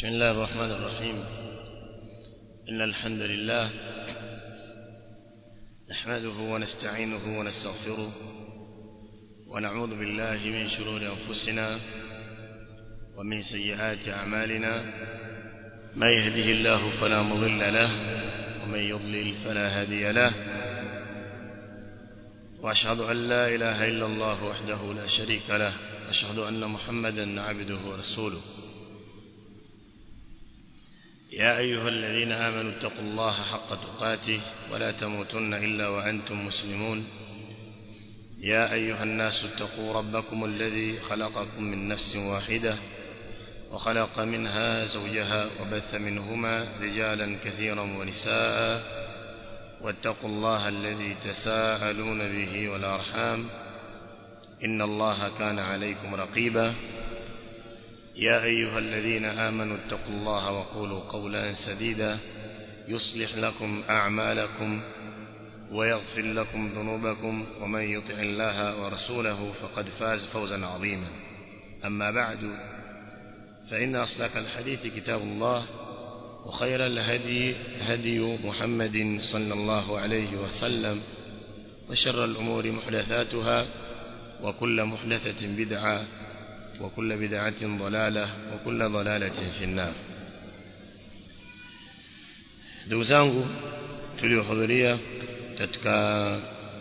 بسم الله الرحمن الرحيم إن الحمد لله نحمده ونستعينه ونستغفره ونعوذ بالله من شرور أنفسنا ومن سيئات أعمالنا من يهده الله فلا مضل له ومن يضلل فلا هادي له وأشهد أن لا إله إلا الله وحده لا شريك له أشهد أن محمدا عبده ورسوله يا أيها الذين آمنوا اتقوا الله حق تقاته ولا تموتن إلا وأنتم مسلمون يا أيها الناس اتقوا ربكم الذي خلقكم من نفس واحدة وخلق منها زوجها وبث منهما رجالا كثيرا ونساء واتقوا الله الذي تساءلون به والأرحام إن الله كان عليكم رقيبا يا أيها الذين آمنوا اتقوا الله وقولوا قولا سديدا يصلح لكم أعمالكم ويغفر لكم ذنوبكم ومن يطع الله ورسوله فقد فاز فوزا عظيما أما بعد فإن أصدق الحديث كتاب الله وخير الهدي هدي محمد صلى الله عليه وسلم وشر الأمور محدثاتها وكل محدثة بدعة وكل بدعة ضلالة وكل ضلالة في النار ndugu zangu tuliohudhuria katika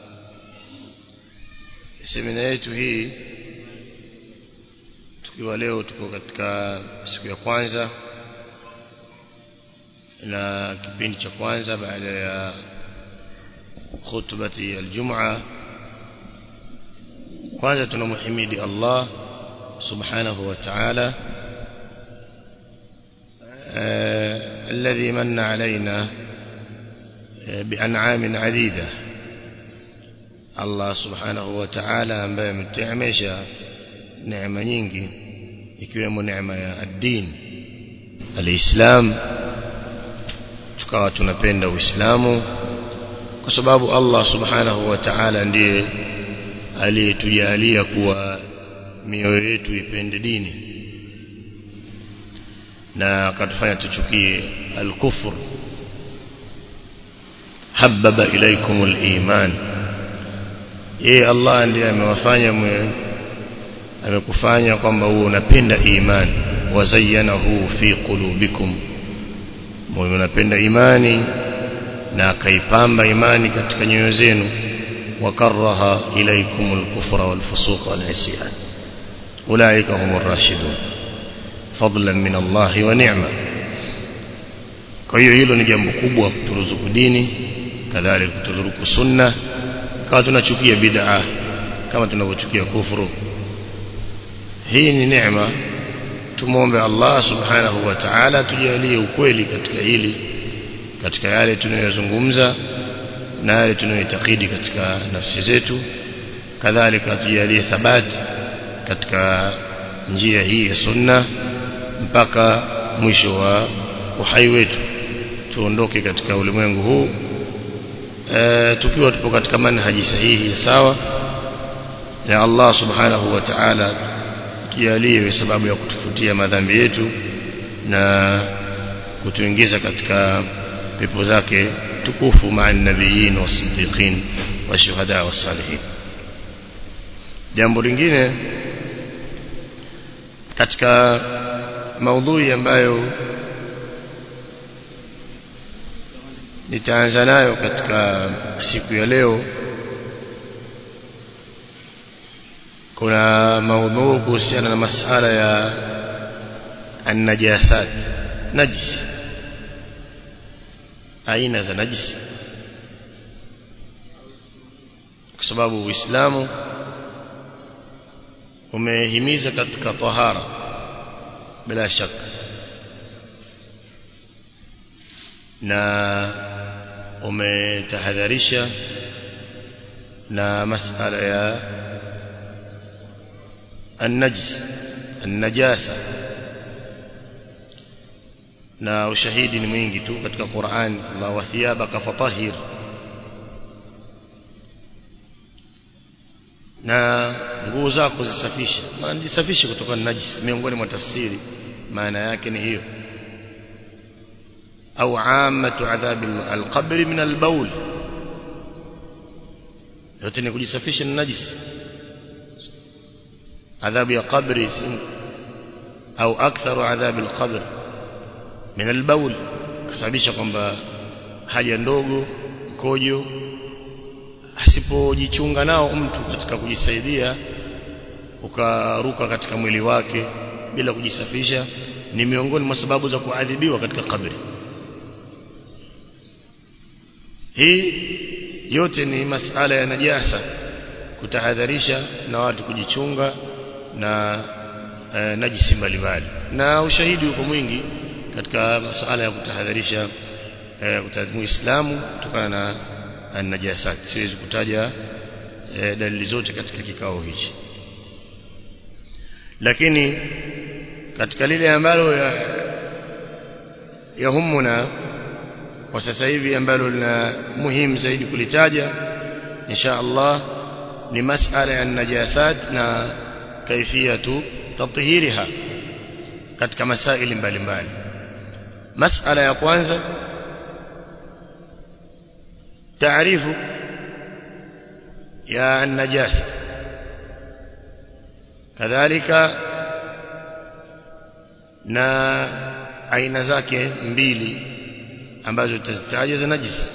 semina yetu hii tukiwa leo tuko katika siku ya kwanza na kipindi cha kwanza baada ya khutbati aljum'a kwanza tunamhimidi Allah سبحانه وتعالى آه الذي من علينا آه بأنعام عديدة الله سبحانه وتعالى ambaye ametuamesha neema nyingi ikiwemo neema ya ad-din al-Islam tukawa tunapenda Uislamu kwa sababu Allah subhanahu wa ta'ala ndiye aliyetujalia kuwa mioyo yetu ipende dini na akatufanya tuchukie al-kufr hababa ilaikum al-iman yeye Allah ndiye amewafanya amekufanya kwamba uwe unapenda iman wazayyanahu fi qulubikum moyo unapenda imani na akaipamba imani katika nyoyo zenu wakaraha ilaikum al-kufra wal-fusuq wal-isyan أولئك هم الراشدون فضلا من الله ونعمة kwa hiyo hilo ni jambo kubwa kuturuzuku dini kadhalika kuturuzuku sunna kama tunachukia bid'a kama tunavyochukia kufuru hii ni neema tumuombe Allah subhanahu wa ta'ala tujalie ukweli katika hili katika yale tunayozungumza na yale tunayoitakidi katika nafsi zetu kadhalika tujalie thabati katika njia hii ya sunna mpaka mwisho wa uhai wetu tuondoke katika ulimwengu huu e, tukiwa tupo katika manhaji sahihi ya sawa na Allah subhanahu wa ta'ala tujalie sababu ya kutufutia madhambi yetu na kutuingiza katika pepo zake tukufu maa nabiyin wasiddiqin wa shuhada wasalihin jambo lingine katika maudhui ambayo nitaanza nayo katika siku ya leo kuna maudhui kuhusiana na masala ya an-najasat najis aina za najisi kwa sababu Uislamu umehimiza katika tahara bila shaka na umetahadharisha na masala ya النجس النجاسة na ushahidi ni mwingi tu katika Qur'an Allah wa thiyabaka fatahhir na nguo zako zisafishe maana jisafishe kutokana na najisi miongoni mwa tafsiri maana yake ni hiyo au amatu adhabi alqabri min albaul yote ni kujisafisha na najisi adhabu ya qabri au aktharu adhabi alqabr min albaul kusababisha kwamba haja ndogo mkojo asipojichunga nao mtu katika kujisaidia ukaruka katika mwili wake bila kujisafisha ni miongoni mwa sababu za kuadhibiwa katika kabri hii yote ni masala ya najasa kutahadharisha na watu kujichunga na e, najisi mbalimbali na ushahidi uko mwingi katika masala ya kutahadharisha e, muislamu kutokana na an-najasat siwezi kutaja e, dalili zote katika kikao hichi lakini katika lile ambalo ya yahumuna kwa sasa hivi ambalo lina muhimu zaidi kulitaja insha Allah ni masala ya najasat na kaifiyatu tathhiriha katika masaili mbalimbali masala ya kwanza taarifu ya najasa kadhalika na aina zake mbili ambazo tutazitaja za najisi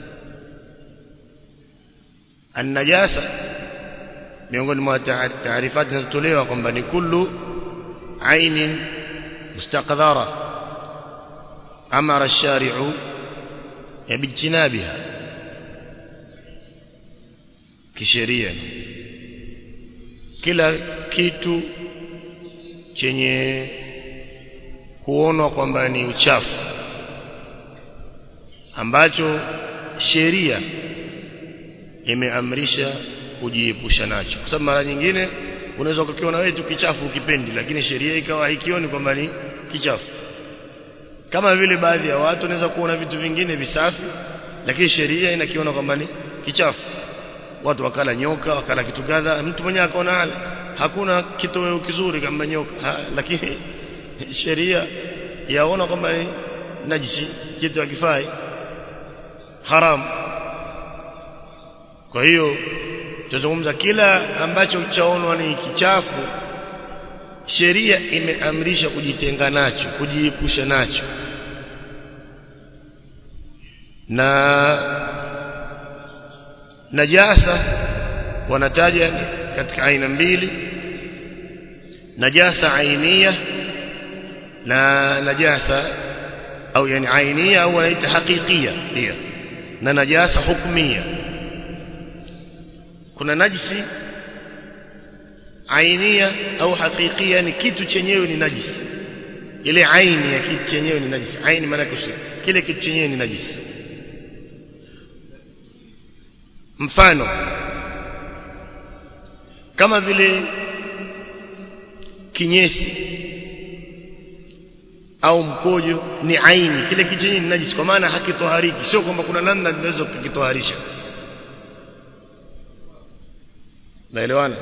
an-najasa miongoni mwa taarifati zinazotolewa kwamba ni kullu ainin mustaqdhara amara ash-shari'u bijtinabiha kisheria kila kitu chenye kuonwa kwamba ni uchafu ambacho sheria imeamrisha kujiepusha nacho kwa sababu mara nyingine unaweza ukakiona wewe tu kichafu ukipendi lakini sheria ikawa haikioni kwamba ni kichafu kama vile baadhi ya watu wanaweza kuona vitu vingine visafi lakini sheria inakiona kwamba ni kichafu watu wakala nyoka wakala kitu kadha mtu mwenyewe akaona hala hakuna kitoweo kizuri kama nyoka ha, lakini sheria yaona kwamba ni najisi kitu hakifai haram kwa hiyo tutazungumza kila ambacho chaonwa ni kichafu sheria imeamrisha kujitenga nacho kujiepusha nacho na najasa wanataja katika aina mbili najasa ainia na najasa au yani ainia au wanaita hakikia pia na najasa hukmia kuna najisi ainia au hakikia ni kitu chenyewe ni najisi ile aini ya kitu chenyewe ni najisi aini maana kile kitu chenyewe ni najisi mfano kama vile kinyesi au mkojo ni aini kile kitu chenyewe ni najisi kwa maana hakitohariki sio kwamba kuna namna tunaweza kukitoharisha naelewana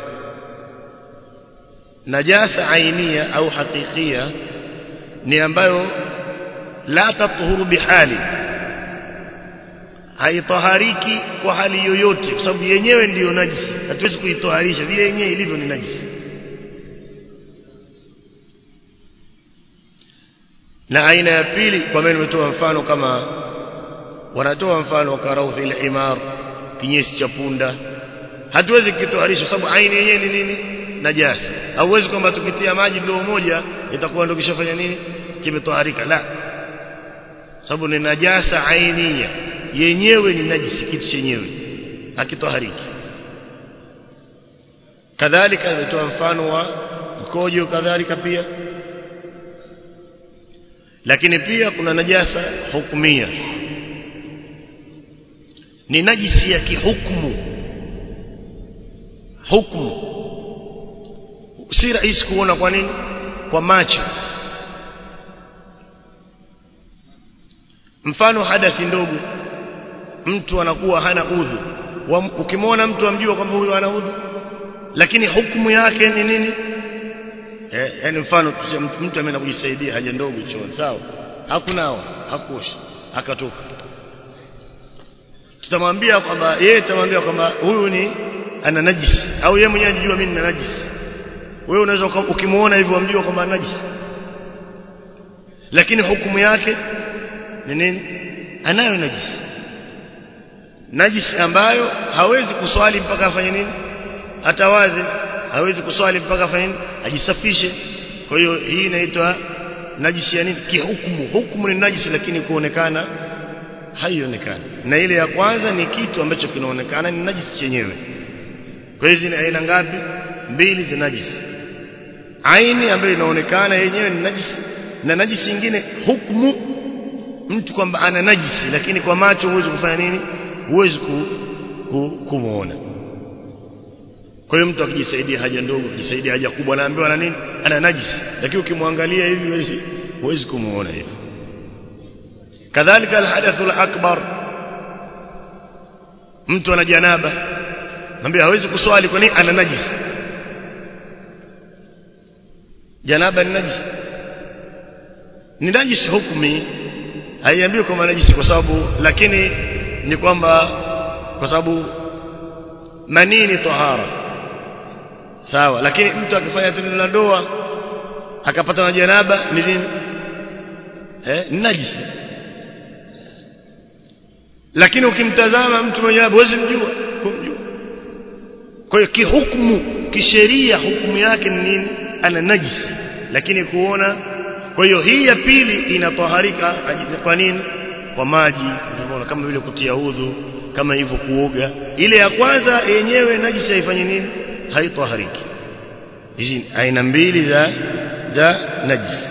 najasa ainia au hakikia ni ambayo la tatuhuru bihali haitahariki kwa hali yoyote kwa sababu yenyewe ndiyo najisi hatuwezi kuitoharisha vile yenyewe ilivyo ni najisi na aina ya pili kwa maana nimetoa mfano kama wanatoa mfano karauthi al-himar kinyesi cha punda hatuwezi kukitoharisha sababu aini yenyewe ni nini najasa hauwezi kwamba tukitia maji ndoo moja itakuwa ndio kishafanya nini kimetoharika la sababu ni najasa ainia yenyewe ni najisi kitu chenyewe hakitohariki kadhalika nimetoa mfano wa mkojo kadhalika pia lakini pia kuna najasa hukumia ni najisi ya kihukumu hukumu si rahisi kuona kwa nini kwa macho mfano hadathi ndogo mtu anakuwa hana udhu ukimwona mtu amjua kwamba huyu ana udhu lakini hukumu yake ni nini eh, yani mfano mtu ameenda kujisaidia haja ndogo chooni sawa hakunao hakuosha akatoka tutamwambia kwamba yeye tutamwambia kwamba huyu ni ana najisi au yeye mwenyewe anajua mimi nina najisi wewe unaweza ukimuona hivyo umjua kwamba ana najisi lakini hukumu yake ni nini anayo najisi najisi ambayo hawezi kuswali mpaka afanye nini atawadhi hawezi kuswali mpaka afanye nini ajisafishe kwa hiyo hii inaitwa najisi ya nini kihukumu hukumu ni najisi lakini kuonekana haionekani na ile ya kwanza ni kitu ambacho kinaonekana ni najisi chenyewe kwa hiyo zina aina ngapi mbili za najisi aini ambayo inaonekana yenyewe ni najisi na najisi nyingine hukumu mtu kwamba ana najisi lakini kwa macho huwezi kufanya nini huwezi ku, ku, kumuona kwa hiyo mtu akijisaidia haja ndogo akijisaidia haja kubwa anaambiwa na nini ana najisi lakini ukimwangalia hivi huwezi huwezi kumuona hivi kadhalika alhadathul akbar mtu ana janaba mwambie hawezi kuswali kwa nini ana najisi janaba ni najisi ni najisi hukumi haiambiwi kwamba najisi kwa sababu lakini ni kwamba kwa sababu manii ni tahara sawa lakini mtu akifanya tendo la ndoa akapata na janaba ni nini eh ni najisi lakini ukimtazama mtu mwenye janaba huwezi mjua kumjua kwa hiyo kihukumu kisheria hukumu yake ni nini ana najisi lakini kuona kwa hiyo hii ya pili inataharika kwa nini kwa maji unaona kama vile kutia udhu kama hivyo kuoga ile ya kwanza yenyewe najisi haifanyi nini haitahariki hizi aina mbili za za najisi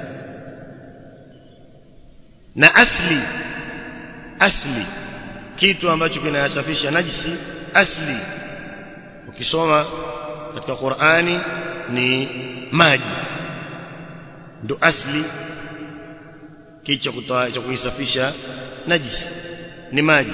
na asli asli kitu ambacho kinayasafisha najisi asli ukisoma katika Qur'ani ni maji ndo asli kicho kutoa cha kuisafisha najisi ni maji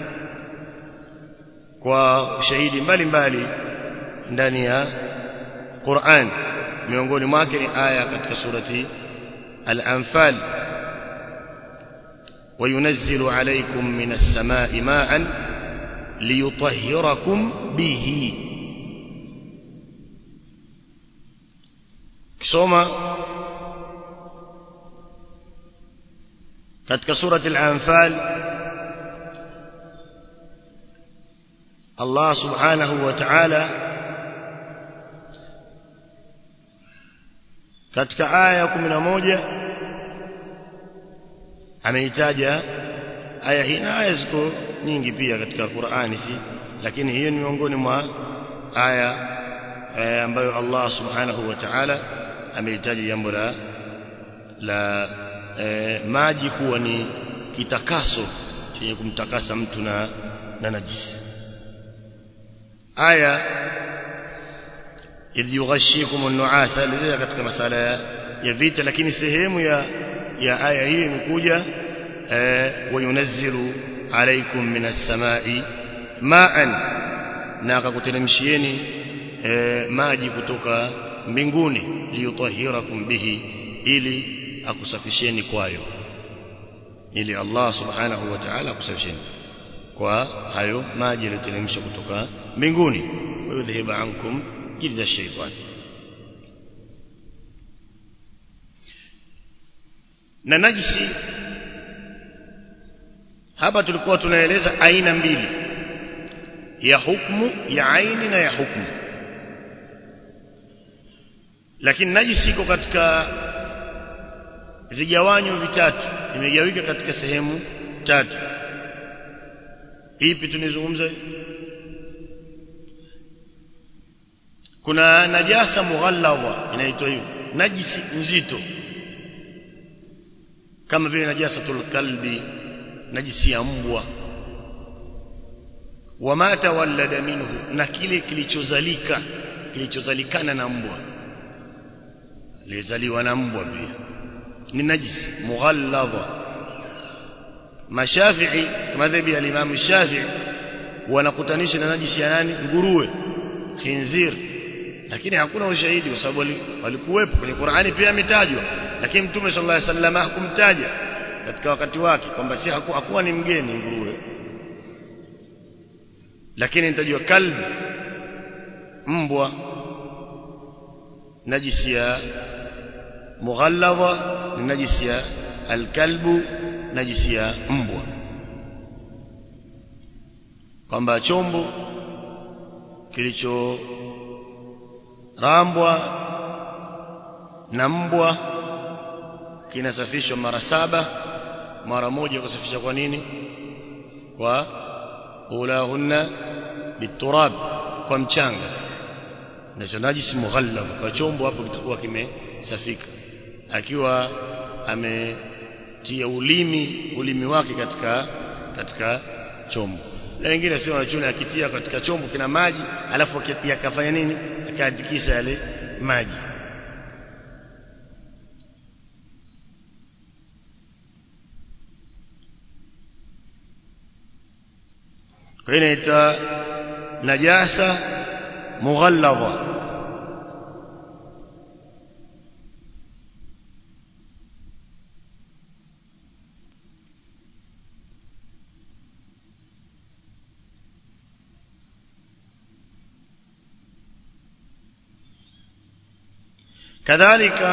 kwa shahidi mbalimbali ndani ya Qur'an miongoni mwake ni aya katika surati al-anfal وينزل عليكم من السماء ماء ليطهركم به kisoma katika surati al-anfal Allah subhanahu wa ta'ala katika aya 11 ameitaja aya hii na aya ziko nyingi pia katika Qur'ani si lakini hiyo ni miongoni mwa aya e, ambayo Allah subhanahu wa ta'ala amelitaja jambo la la e, maji kuwa ni kitakaso chenye kumtakasa mtu na na najisi aya idh yughashikum an-nu'asa lizia katika masala ya, ya vita lakini sehemu ya ya aya hii imekuja wayunazzilu alaykum minas samai ma'an na akakuteremshieni maji kutoka mbinguni liyutahhirakum bihi ili akusafisheni kwayo ili Allah subhanahu wa ta'ala akusafisheni kwa hayo maji yaliyoteremshwa kutoka mbinguni wayudhhiba ankum jilza shaytan na najisi hapa tulikuwa tunaeleza aina mbili ya hukumu ya aini na ya hukumu lakini najisi iko katika vigawanyo vitatu imegawika katika sehemu tatu ipi tunizungumza kuna najasa mughalladha inaitwa hiyo najisi nzito kama vile najasatul kalbi najisi ya mbwa wama tawallada minhu na kile kilichozalika kilichozalikana na mbwa alizaliwa na mbwa pia ni najisi mughalladha mashafi'i madhhabi ya Imam Shafi'i wanakutanisha na najisi ya nani nguruwe khinzir lakini hakuna ushahidi kwa sababu walikuwepo kwenye Qur'ani pia ametajwa lakini Mtume sallallahu alaihi wasallam hakumtaja katika wakati wake kwamba si haku, hakuwa ni mgeni nguruwe lakini nitajua kalbi mbwa najisi ya mughalladha ni najisi ya alkalbu najisi ya mbwa kwamba chombo kilicho rambwa na mbwa kinasafishwa mara saba mara moja kusafisha kwa nini kwa ulahunna biturab kwa mchanga na najisi mughallab kwa chombo hapo kitakuwa kimesafika akiwa ametia ulimi ulimi wake katika katika chombo na wengine sio wanachuna akitia katika chombo kina maji alafu yakafanya nini akaandikisha yale maji kwa hiyo inaitwa najasa mughalladha kadhalika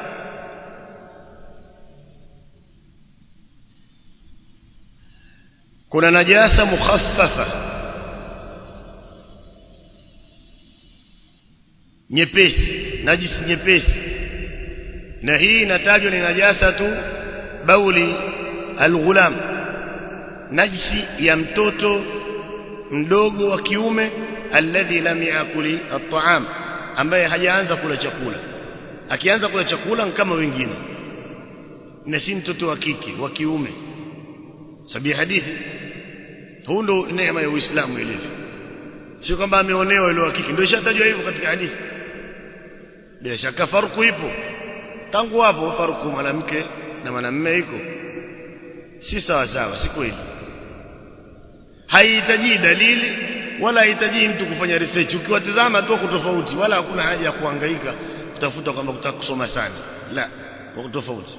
kuna najasa mukhaffafa nyepesi najisi nyepesi na hii inatajwa ni najasa tu bauli alghulam najisi ya mtoto mdogo wa kiume alladhi lam yakuli at'am ambaye hajaanza kula chakula akianza kula chakula kama wengine na si mtoto wa kike wa kiume sabi hadithi huu ndo neema ya Uislamu ilivyo sio kwamba ameonewa ile wa kike ndio ishatajwa hivyo katika hadithi bila shaka farku ipo tangu hapo farku mwanamke na mwanamume iko si sawa sawa si kweli haihitaji dalili wala haihitaji mtu kufanya research ukiwatazama tu kutofauti wala hakuna haja ya kuhangaika kutafuta kwamba kutaka kusoma sana la wako tofauti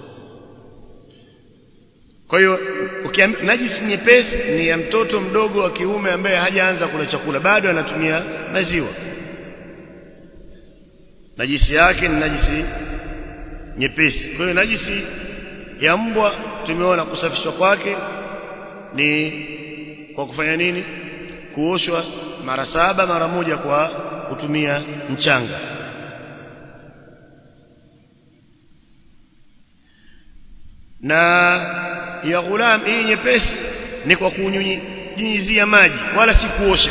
kwa hiyo najisi nyepesi ni ya mtoto mdogo wa kiume ambaye hajaanza kula chakula bado anatumia maziwa najisi yake ni najisi nyepesi kwa hiyo najisi ya mbwa tumeona kusafishwa kwake ni kwa kufanya nini kuoshwa mara saba mara moja kwa kutumia mchanga na ya ghulam hii nyepesi ni kwa kunyunyizia maji wala si kuosha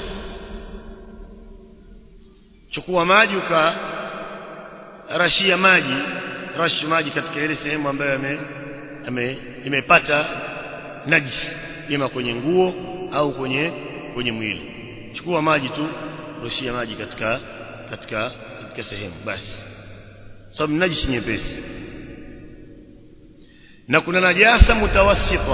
chukua maji ukarashia maji rashi maji katika ile sehemu ambayo ame, ame imepata najisi ima kwenye nguo au kwenye kwenye mwili chukua maji tu rushia maji katika katika katika sehemu basi sababu najisi nyepesi na kuna najasa mutawassita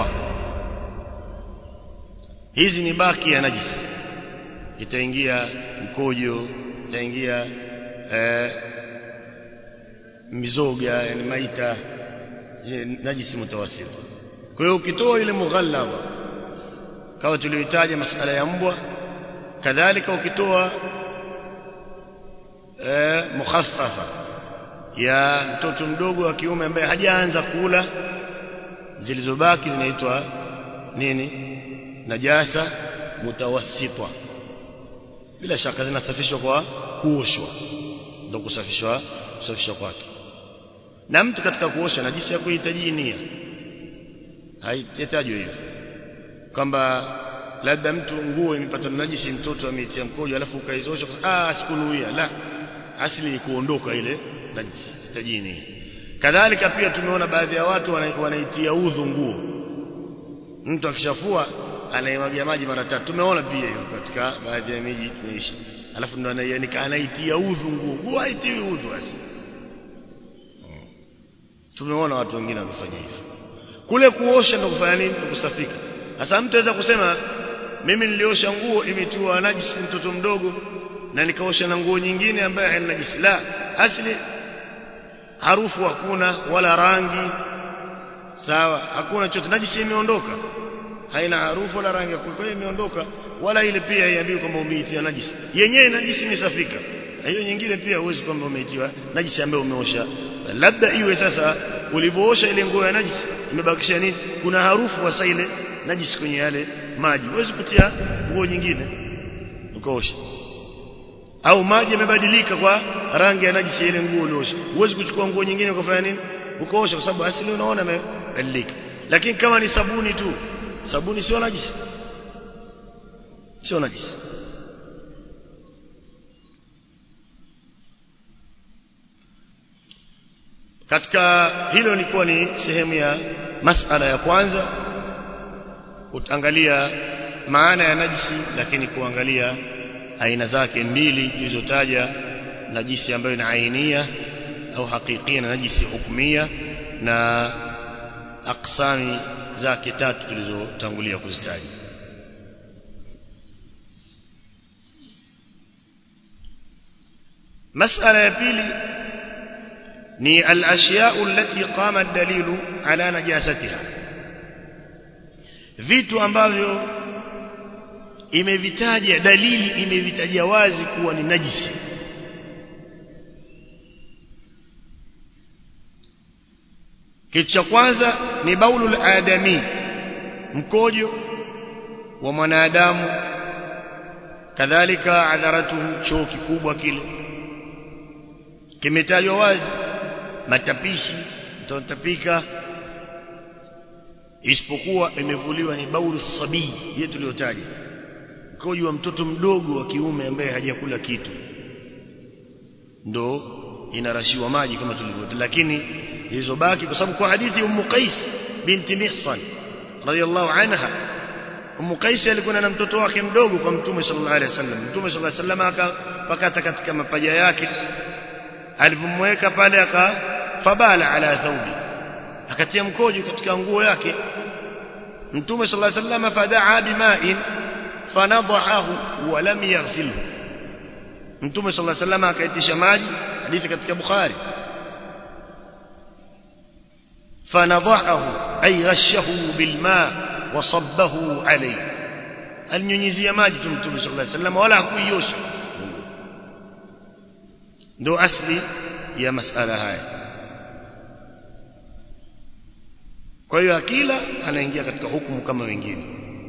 hizi ni baki ya najisi itaingia mkojo itaingia eh, mizoga yani maita najisi mutawassita kwa hiyo ukitoa ile mughallaba kama tuliohitaja masala ya mbwa kadhalika ukitoa eh, mukhaffafa ya mtoto mdogo wa kiume ambaye hajaanza kula zilizobaki zinaitwa nini najasa mutawassita bila shaka zinasafishwa kwa kuoshwa ndio kusafishwa kusafishwa kwake na mtu katika kuosha najisi ya kuhitaji nia haitajwi hivyo kwamba labda mtu nguo imepata najisi mtoto ameitia mkojo alafu ukaizosha ah sikunuia la asili ni kuondoka ile najisi hitaji nia kadhalika pia tumeona baadhi ya watu wanaitia udhu nguo mtu akishafua anaimwagia maji mara tatu tumeona pia hiyo katika baadhi ya miji tunaishi alafu ndo anaianika anaitia udhu nguo nguo haitiwi udhu basi tumeona watu wengine wakifanya hivyo kule kuosha ndo kufanya nini ndo kusafika sasa mtu aweza kusema mimi niliosha nguo imetiwa najisi mtoto mdogo na nikaosha na nguo nyingine ambayo haina najisi la asili harufu hakuna wala rangi sawa hakuna chochote najisi imeondoka haina harufu wala rangi kwa hiyo imeondoka wala ile pia haiambiwi kwamba umeitia najisi yenyewe najisi imesafika hiyo nyingine pia huwezi kwamba umeitiwa najisi ambayo umeosha labda iwe sasa ulivyoosha ile nguo ya najisi imebakisha nini kuna harufu hasa ile najisi kwenye yale maji huwezi kutia nguo nyingine ukaosha au maji yamebadilika kwa rangi ya najisi ile nguo uliosha huwezi kuchukua nguo nyingine ukafanya nini ukaosha kwa sababu asili unaona imebadilika lakini kama ni sabuni tu sabuni sio najisi sio najisi katika hilo ilikuwa ni sehemu ya masala ya kwanza kuangalia maana ya najisi lakini kuangalia aina zake mbili tulizotaja najisi ambayo ni ainia au hakikia na najisi hukumia na aksami zake tatu tulizotangulia kuzitaja masala ya pili ni al-ashya'u allati qama ad-dalilu ala najasatiha vitu ambavyo imevitaja dalili imevitaja wazi kuwa ni najisi kitu cha kwanza ni baulul adami mkojo wa mwanadamu kadhalika adharatuhu choo kikubwa kile kimetajwa wazi matapishi mtatapika isipokuwa imevuliwa ni baulu sabii yetu tuliyotaja mkojo wa mtoto mdogo wa kiume ambaye hajakula kitu ndo inarashiwa maji kama tulivyotaja lakini zilizobaki kwa sababu kwa hadithi ummu qais binti mihsan radhiallahu anha ummu qais alikuwa na mtoto wake mdogo kwa mtume sallallahu alaihi wasallam mtume sallallahu alaihi wasallam akapakata katika mapaja yake alipomweka pale akafabala ala thawbi akatia mkojo katika nguo yake mtume sallallahu alaihi wasallam fadaa bima'in fanadahu wa lam yaghsilhu mtume sallallahu alaihi wasallam akaitisha maji hadithi katika bukhari fanadahu ay rashahu bilma wa sabbahu alayhi alinyunyizia maji tu mtume sallallahu alaihi wasallam wala hakuiosha ndo asli ya masala haya kwa hiyo akila anaingia katika hukumu kama wengine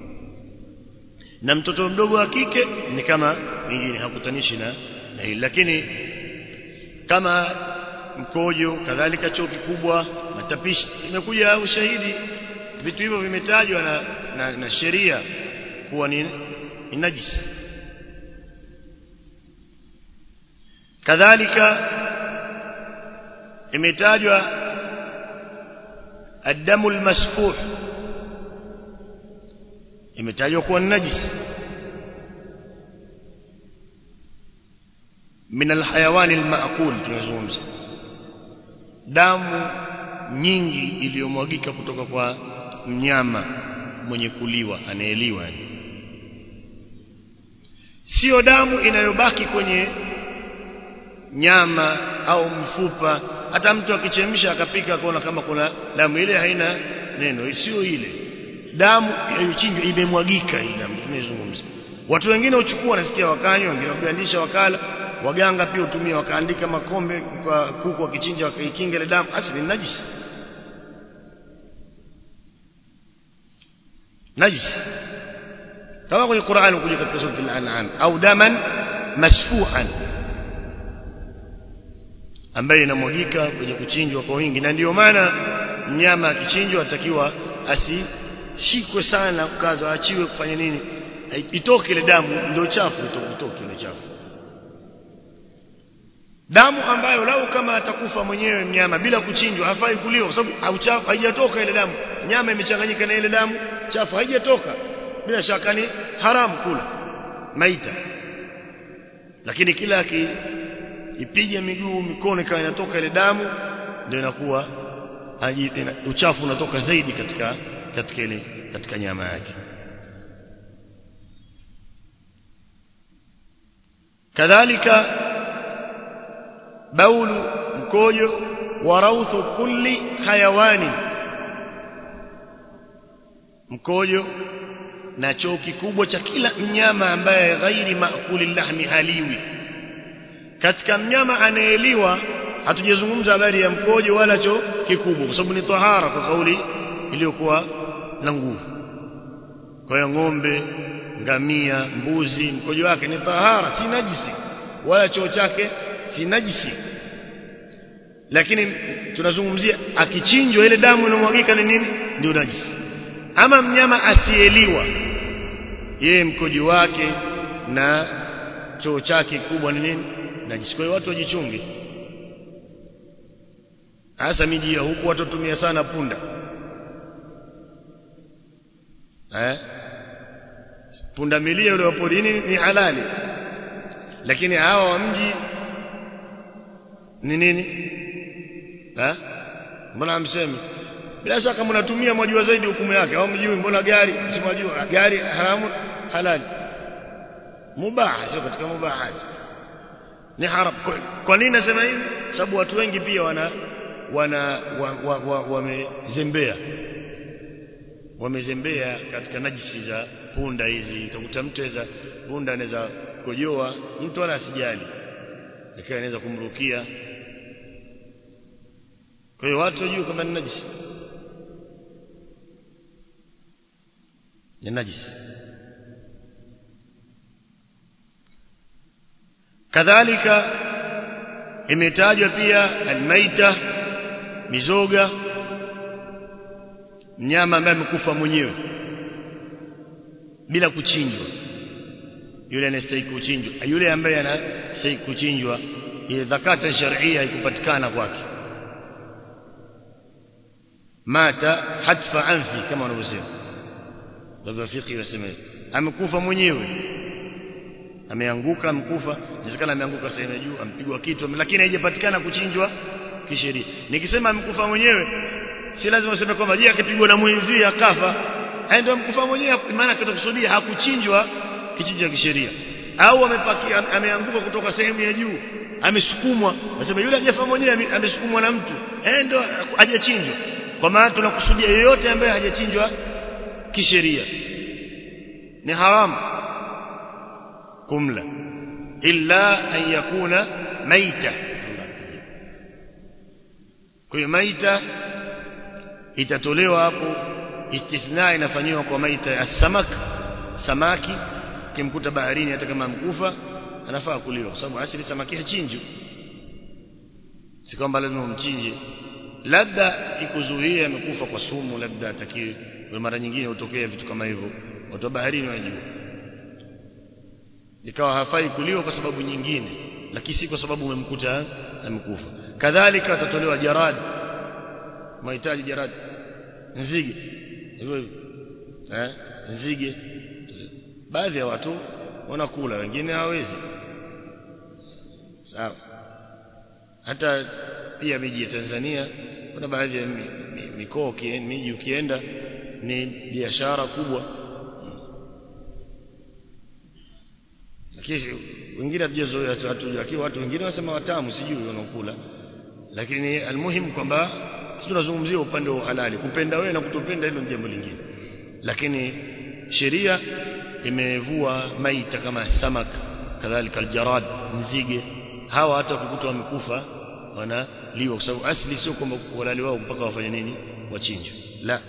na mtoto mdogo wa kike ni kama wengine hakutanishi na na hili lakini kama mkojo kadhalika choo kikubwa matapishi imekuja ushahidi vitu hivyo vimetajwa na, na, na sheria kuwa ni, ni najisi kadhalika imetajwa الدم المسفوح imetajwa kuwa najis min alhayawan almaakul tunazungumza damu nyingi iliyomwagika kutoka kwa mnyama mwenye kuliwa anaeliwa sio damu inayobaki kwenye nyama au mfupa hata mtu akichemsha akapika akaona kama kuna damu ile haina neno sio ile damu iliyochinjwa imemwagika ile damu tunazungumza watu wengine uchukua nasikia wakanywa wengine wagandisha wakala waganga pia utumia wakaandika makombe kwa kuku wakichinja wakaikinga ile damu asili ni najisi najisi kama kwenye Qur'an kuja katika sura al-an'am au daman masfuhan ambaye inamwagika kwenye kuchinjwa kwa wingi na ndiyo maana mnyama akichinjwa atakiwa asishikwe sana ukazwa achiwe kufanya nini itoke ile damu ndio chafu itoke ile chafu damu ambayo lau kama atakufa mwenyewe mnyama bila kuchinjwa hafai kuliwa kwa sababu haijatoka ile damu nyama imechanganyika na ile damu chafu haijatoka bila shaka ni haramu kula maita lakini kila aki ipige miguu mikono ikawa inatoka ile damu ndio inakuwa uchafu unatoka zaidi katika katika ile katika nyama yake kadhalika baulu mkojo wa rauthu kulli hayawani mkojo na choo kikubwa cha kila mnyama ambaye ghairi maakuli lahmi haliwi katika mnyama anayeliwa hatujazungumza habari ya mkojo wala choo kikubwa kwa sababu ni tahara kwa kauli iliyokuwa na nguvu kwa hiyo ng'ombe ngamia mbuzi mkojo wake ni tahara si najisi wala choo chake si najisi lakini tunazungumzia akichinjwa ile damu inamwagika ni nini ndio najisi ama mnyama asiyeliwa yeye mkojo wake na choo chake kubwa ni nini najisi kwa hiyo watu wajichunge hasa miji ya huku watu tumia sana punda eh punda milia yule wa porini ni halali lakini hawa wa mji ni nini eh mbona hamsemi bila shaka mnatumia mwajua zaidi hukumu yake au mjui mbona gari msimwajua gari haramu halali mubaha sio katika mubaha ni haram kwa, kwa nini nasema hivi sababu watu wengi pia wana wana wamezembea wa, wa, wa wamezembea katika najisi za punda hizi utakuta mtu aweza punda anaweza kojoa mtu wala asijali lakini anaweza kumrukia kwa hiyo watu wajue kama ni najisi ni najisi kadhalika imetajwa pia almaita mizoga mnyama ambaye amekufa mwenyewe bila kuchinjwa yule anastahili kuchinjwa yule ambaye anastahili kuchinjwa ile zakata sharia ikupatikana kwake mata hatfa anfi kama wanavyosema baba fiqi wasema amekufa mwenyewe ameanguka amekufa inawezekana ameanguka sehemu ya juu ampigwa kitu lakini haijapatikana kuchinjwa kisheria nikisema amekufa mwenyewe si lazima useme kwamba je akipigwa na mwenzie akafa ndio amekufa mwenyewe maana kitakusudia hakuchinjwa kichinjo cha kisheria au amepakia ameanguka kutoka sehemu ya juu amesukumwa nasema yule hajafa mwenyewe amesukumwa na mtu eh ndio hajachinjwa kwa maana tunakusudia yeyote ambaye hajachinjwa kisheria ni haramu kumla illa an yakuna maita kwa hiyo maita itatolewa hapo istithna inafanywa kwa maita ya samak samaki kimkuta baharini hata kama mkufa anafaa kuliwa kwa sababu asili samaki hachinjwi si kwamba lazima umchinje labda ikuzuia amekufa kwa sumu labda atakiwe kwa mara nyingine hutokea vitu kama hivyo watu wa baharini wanajua ikawa hafai kuliwa kwa sababu nyingine lakini si kwa sababu umemkuta amekufa kadhalika atatolewa jarad mahitaji jarad nzige hivyo hivyo eh nzige baadhi ya watu wanakula wengine hawawezi sawa hata pia miji ya Tanzania kuna baadhi ya mikoa miji ukienda ni biashara kubwa lakini wengine hatujazoea hatuja lakini watu wengine wasema watamu sijui wanaokula lakini almuhim kwamba sisi tunazungumzia upande wa halali kupenda wewe na kutopenda hilo ni jambo lingine lakini sheria imevua maita kama samak kadhalika aljarad nzige hawa hata kukutwa wamekufa wanaliwa kwa sababu asli sio kwamba walali wao mpaka wafanye nini wachinjwe la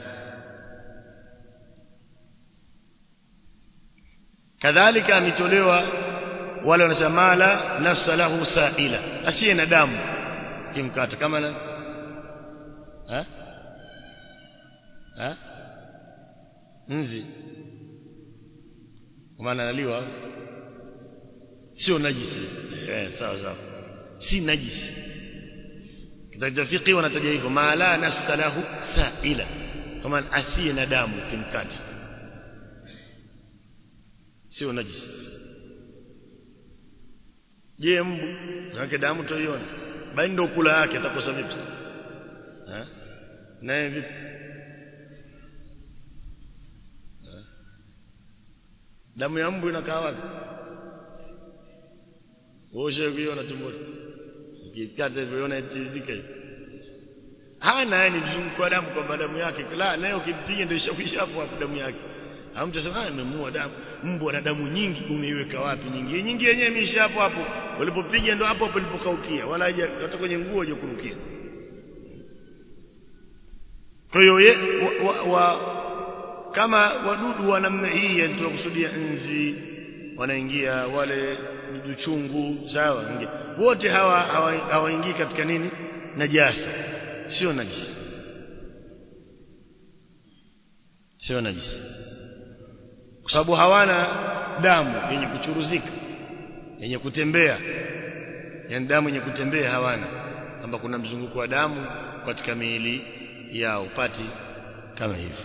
kadhalika ametolewa wale wanasema mala nafsa lahu sa'ila asiye na damu kimkata kama na ha ha nzi kwa maana analiwa sio najisi eh sawa sawa si najisi kitabu fiqhi wanataja hivyo mala nafsa lahu sa'ila kama asiye na damu kimkata sio najisi je mbu yake damu toiona bali ndio kula yake atakosa vipi sasa eh naye vipi damu ya mbu inakaa wapi wewe kuiona tumboni ukikata hivyo iona itizika hana yani mzunguko wa damu kwamba damu yake la nayo ukimpiga ndio ishakwisha hapo hapo damu yake hamtu asema ah nimemuua damu mbwa na damu nyingi umeiweka wapi nyingi nyingi yenyewe imeisha hapo hapo walipopiga ndio hapo hapo ilipokaukia wala haja hata kwenye nguo haja kurukia kwa hiyo wa, wa, wa, kama wadudu wa namna hii yani tunakusudia nzi wanaingia wale dudu chungu sawa wote hawa hawaingii hawa katika nini najasa sio najisi sio najisi kwa sababu hawana damu yenye kuchuruzika yenye kutembea yani damu yenye kutembea hawana kwamba kuna mzunguko wa damu katika miili yao upati kama hivyo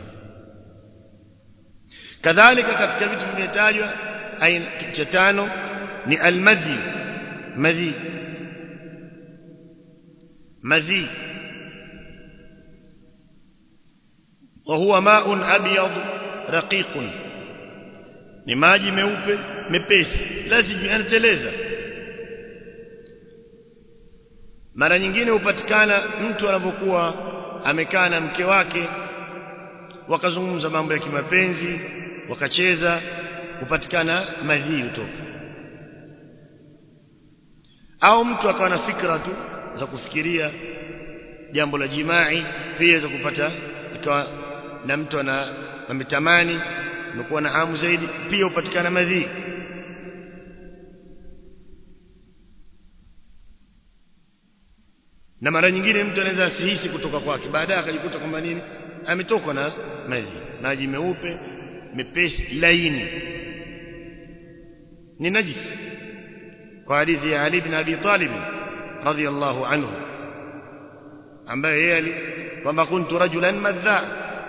kadhalika katika vitu vimetajwa aina cha tano ni almadhi madhi madhi وهو ماء أبيض رقيق ni maji meupe mepesi lazima yanateleza mara nyingine hupatikana mtu anapokuwa amekaa na mke wake wakazungumza mambo ya kimapenzi wakacheza hupatikana madhi utoka au mtu akawa na fikra tu za kufikiria jambo la jimai pia za kupata ikawa na mtu ana ametamani amekuwa na hamu zaidi pia hupatikana madhi na mara nyingine mtu anaweza asihisi kutoka kwake baadaye akajikuta kwamba nini ametokwa na maji maji meupe mepesi laini ni najisi kwa hadithi ya Ali bin Abi Talib radhiyallahu anhu ambaye yeye kwamba kuntu rajulan madha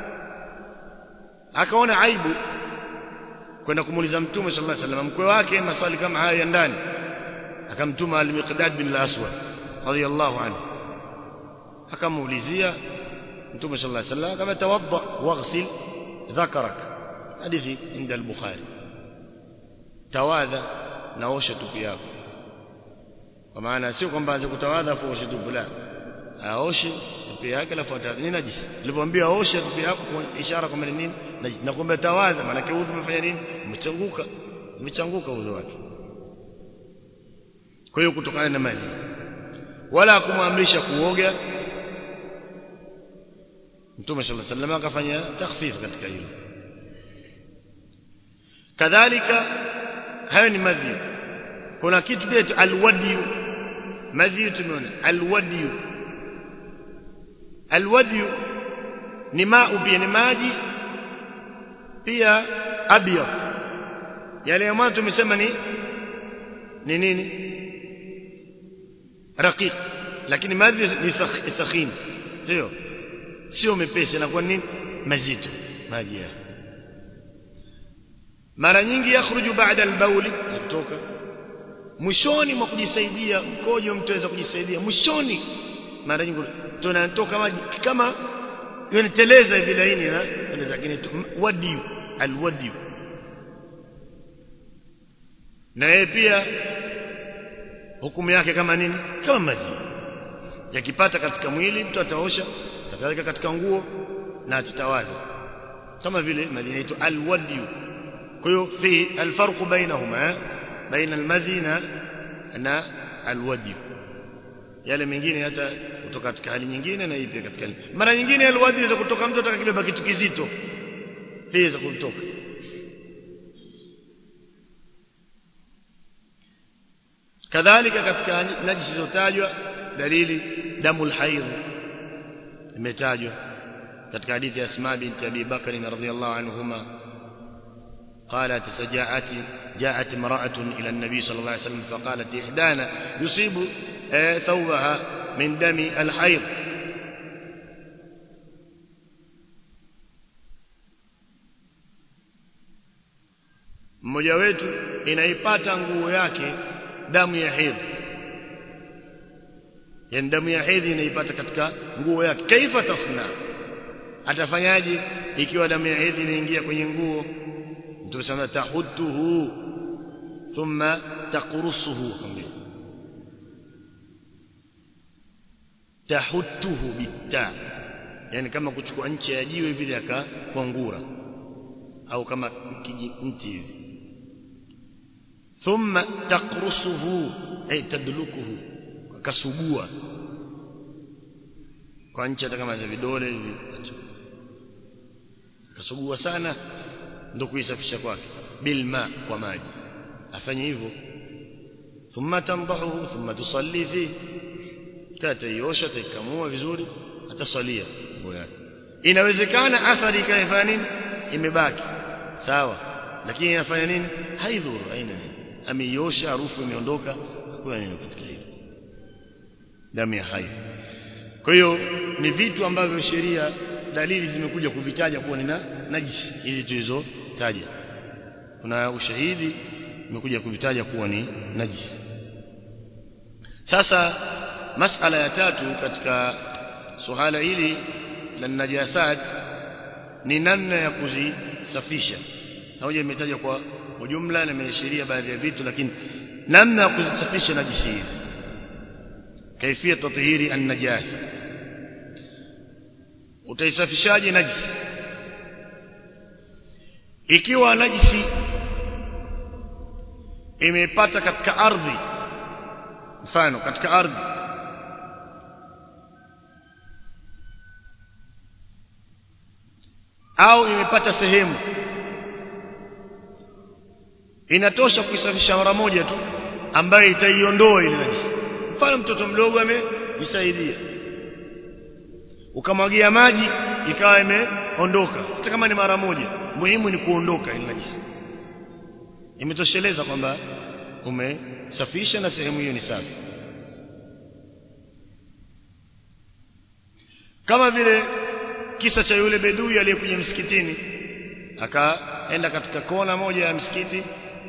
akaona aibu kwenda kumuuliza mtume sallallahu alaihi wasallam mkwe wake maswali kama hayo ya ndani akamtuma al-Miqdad bin al-Aswad radhiyallahu anhu akamuulizia mtume sallallahu alaihi wasallam kama tawadda waghsil dhakarak hadithi inda al-Bukhari tawadha naosha tupu yako kwa maana sio kwamba aanze kutawadha afu oshe tupu la aoshe tupu yake alafu ni najisi nilipomwambia oshe tupu yako kwa ishara kwamba ni nini na kwamba tawadha maana udhu umefanya nini umechanguka umechanguka udhu wake kwa hiyo kutokana na maji wala kumwamrisha kuoga Mtume صلى الله عليه وسلم akafanya takhfif katika hilo kadhalika hayo ni madhi kuna kitu pia alwadi madhi tumeona alwadi alwadi ni maa pia ni maji pia abyad yale ambayo tumesema ni ni nini raqiq lakini madhi ni thakhim sio sio mepesi na kwa nini mazito maji ya mara nyingi yakhruju baada al-bauli kutoka mwishoni mwa kujisaidia mkojo mtu anaweza kujisaidia mwishoni mara nyingi tunatoka maji kama yanateleza hivi laini na lakini wadi alwadi na yeye pia hukumu yake kama nini kama maji yakipata katika mwili mtu ataosha kadhalika katika nguo na atatawadha kama vile maji inaitwa alwadi kwa hiyo fi alfarq bainahuma baina almadhi na alwadi yale mengine hata kutoka katika hali nyingine na ipi katika hali mara nyingine alwadi za kutoka mtu atakakibeba kitu kizito pia za kutoka kadhalika katika najisi zilizotajwa dalili damu alhaidh imetajwa katika hadithi ya Asma binti Abi Bakr radhiyallahu anhuma قالت سجاءت جاءت امرأة إلى النبي صلى الله عليه وسلم فقالت إحدانا يصيب ثوبها من دم الحيض mmoja wetu inaipata nguo yake damu ya hedhi yani damu ya hedhi inaipata katika nguo yake kaifa tasna atafanyaje ikiwa damu ya hedhi inaingia kwenye nguo mtume sana tahudduhu thumma taqrusuhu kamili tahudduhu bitta yani kama kuchukua ncha ya jiwe vile akakwangura au kama kijimti hivi thumma taqrusuhu ay tadlukuhu akasugua kwa ncha hata kama za vidole hivi akasugua sana ndio kuisafisha kwake bilma kwa maji afanye hivyo thumma tandahu thumma tusalli fi tataiosha taikamua vizuri atasalia nguo yake inawezekana athari ikaifanya nini imebaki sawa lakini inafanya nini haidhuru haina nini ameiosha harufu imeondoka hakuna nini katika hilo damu ya haidh kwa hiyo ni vitu ambavyo sheria dalili zimekuja kuvitaja kuwa ni najisi hizi tulizotaja kuna ushahidi umekuja kuvitaja kuwa ni najisi sasa masala ya tatu katika suala hili la najasat ni namna ya kuzisafisha hoja imetaja kwa ujumla na imeashiria baadhi ya vitu lakini namna ya kuzisafisha najisi hizi kaifia tathiri an-najasa utaisafishaje najisi ikiwa najisi imepata katika ardhi mfano katika ardhi au imepata sehemu inatosha kuisafisha mara moja tu ambayo itaiondoa ile najisi mfano mtoto mdogo amejisaidia ukamwagia maji ikawa imeondoka hata kama ni mara moja muhimu ni kuondoka ile najisi imetosheleza kwamba umesafisha na sehemu hiyo ni safi kama vile kisa cha yule bedui aliyekuja msikitini akaenda katika kona moja ya msikiti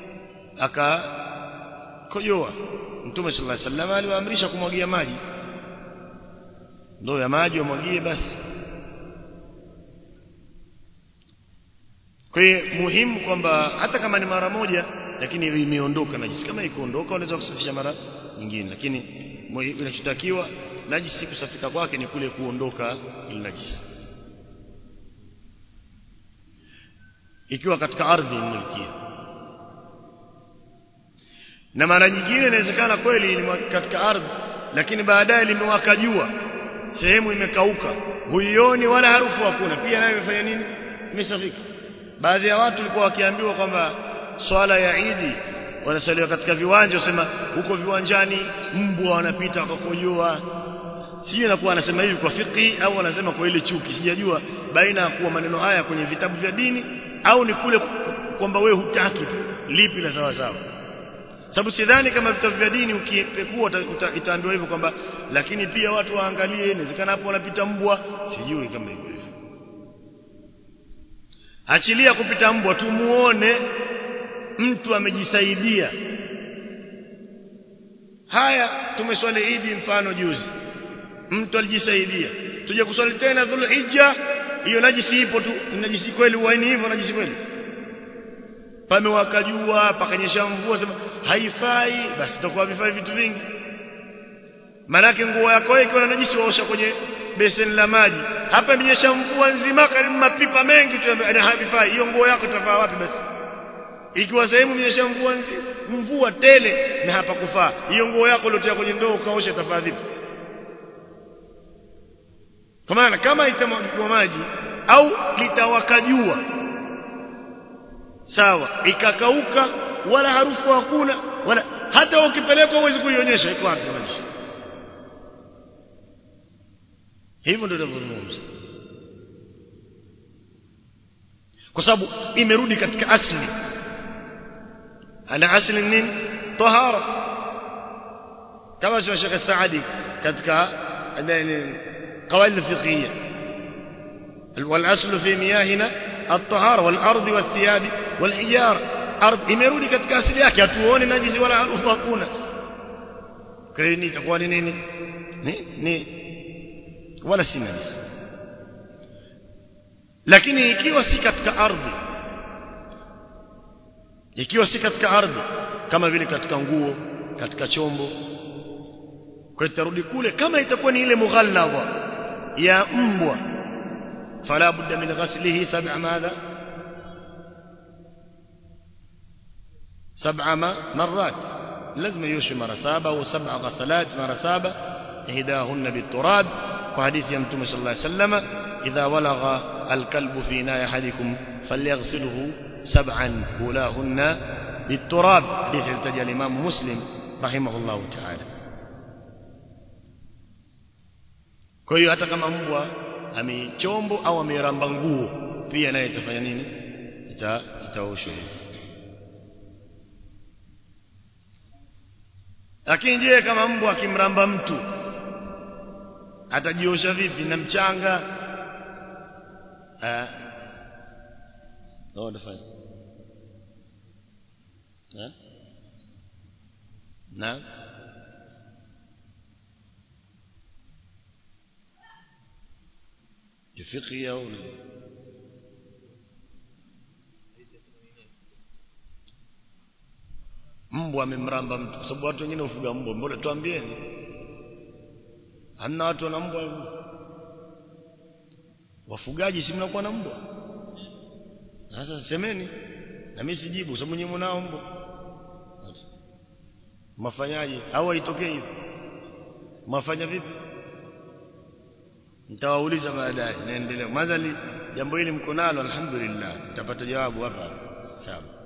akakojoa mtume sallallahu alaihi wasallam aliwaamrisha kumwagia maji ndoo ya maji wamwagie basi kwa hiyo muhimu kwamba hata kama ni mara moja lakini imeondoka najisi kama ikuondoka unaweza kusafisha mara nyingine lakini inachotakiwa najisi kusafika kwake ni kule kuondoka ile najisi ikiwa katika ardhi mmilkia na mara nyingine inawezekana kweli ni katika ardhi lakini baadaye limewaka jua sehemu imekauka huioni wala harufu hakuna pia nayo imefanya nini imesafika baadhi ya watu walikuwa wakiambiwa kwamba swala ya Idi wanasaliwa katika viwanja wasema huko viwanjani mbwa wanapita wakakojoa sijui inakuwa anasema hivi kwa fiqhi au anasema kwa ile chuki sijajua baina ya kuwa maneno haya kwenye vitabu vya dini au ni kule kwamba we hutaki tu lipi la sawa sawa sababu sidhani kama vitabu vya dini ukipekua itaambiwa hivyo kwamba lakini pia watu waangalie inawezekana hapo wanapita mbwa sijui kama hivyo hivyo achilia kupita mbwa tumuone mtu amejisaidia haya tumeswali idi mfano juzi mtu alijisaidia tuje kuswali tena dhulhijja hiyo najisi ipo tu najisi kweli uaini hivyo najisi kweli pamewaka jua pakanyesha mvua sema haifai basi itakuwa vifai vitu vingi manake nguo yako ikiwa na najisi waosha kwenye beseni la maji hapa imenyesha mvua nzima karibu mapipa mengi tu havifai hiyo nguo yako itafaa wapi basi ikiwa sehemu imenyesha mvua nzima mvua tele na hapa kufaa hiyo nguo yako uliotia kwenye ndoo ukaosha itafaa vipi kwa maana kama itamwagiwa maji au litawaka jua sawa ikakauka wala harufu hakuna wala hata ukipelekwa huwezi kuionyesha iko wapi maji hivyo ndio tunavyozungumza kwa sababu imerudi katika asli ana asli nini tahara kama sio Sheikh Saadi katika قواعد الفقهيه والاصل في مياهنا الطهاره والارض والثياب والحجاره ardhi imerudi katika asili yake hatuone najisi wala harufu hakuna kwa hiyo ni itakuwa ni nini ni ni wala si najisi lakini ikiwa si katika ardhi ikiwa si katika ardhi kama vile katika nguo katika chombo kwa itarudi kule kama itakuwa ni ile mughalladha ya mbwa فلا بد من غسله سبع ماذا سبع مرات لازم يوشي مرة سابة وسبع غسلات مرة سابة إهداهن بالتراب وحديث يمتم صلى الله عليه وسلم إذا ولغ الكلب في ناء أحدكم فليغسله سبعا أولاهن بالتراب حديث التجى الإمام مسلم رحمه الله تعالى kwa hiyo hata kama mbwa amechombo au ameramba nguo pia naye itafanya nini ita itaoshwa lakini je kama mbwa akimramba mtu atajiosha vipi na mchanga eh ndio nafanya eh na kifiqhi au mbwa amemramba mtu kwa sababu watu wengine hufuga mbwa mbona tuambieni hamna watu wana mbwa wafugaji si mnakuwa na mbwa sasa semeni na mimi sijibu sababu nyinyi mnao mbwa mafanyaje au haitokee hivi mafanya vipi nitawauliza baadaye naendelea madhali jambo hili mko nalo alhamdulillah nitapata jawabu hapa inshallah